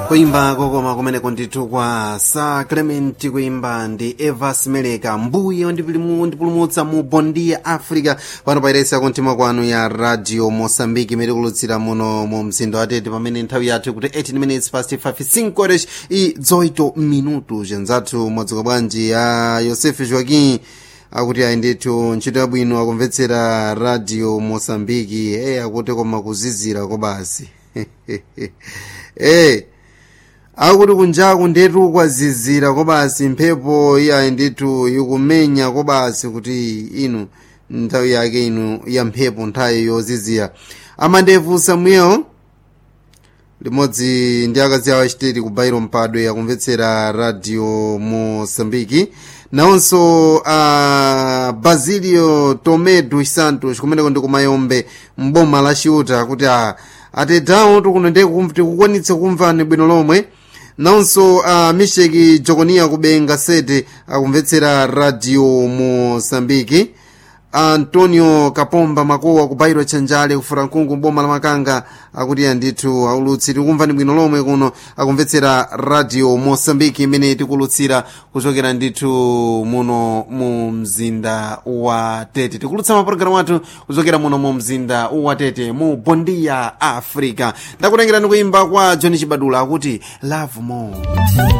kuimba kokoma kumeneko ndithu kwa sa clement kuimba ndi eva smeleka mbuye ndipulumutsa mu bondi ya africa pano pairesa kumtima kwanu ya radio mosambiki imene ikulutsira muno mu mzinda wa tete pamene nthawi yathu kuti 18 minutes past 5 horas i 18 minutos anzathu mwadzuka bwanji ya yosefe joaquim akuti ayi ndithu ntchito yabwino akumvetsera radio mosambiki e akuti koma kuzizira kobasi e akuti kunjaku ndetu kwazizira kobasi mphepo iyayi ndithu ikumenya kobasi kuti inu nthawi yake inu ya mphepo nthawi yozizira amandevu samuel limodzi ndi akazi awo achitiri ku bairo mpadwe akumvetsera radio mosambiki nawonso a uh, basilio tomé dos santos kumeneko ndi kumayombe mboma la chiuta kuti a atetawo tikuno ndi tikukwanitsa kumvani bwino lomwe nawonso a uh, misheki jokonia kubenga sete akumvetsera radio mosambiki antonio kapomba makowa kubairo chanjale kufura mkungu boma la makanga akuti andithu aulutsi tikumvani bwino lomwe kuno akumvetsera radio mosambiki imene tikulutsira kuchokera ndithu muno mu mzinda wa tete tikulutsa mapulogalamu athu kuchokera muno mu mzinda wa tete mu bondia africa ndakutengerani kuimba kwa john chibadula akuti love more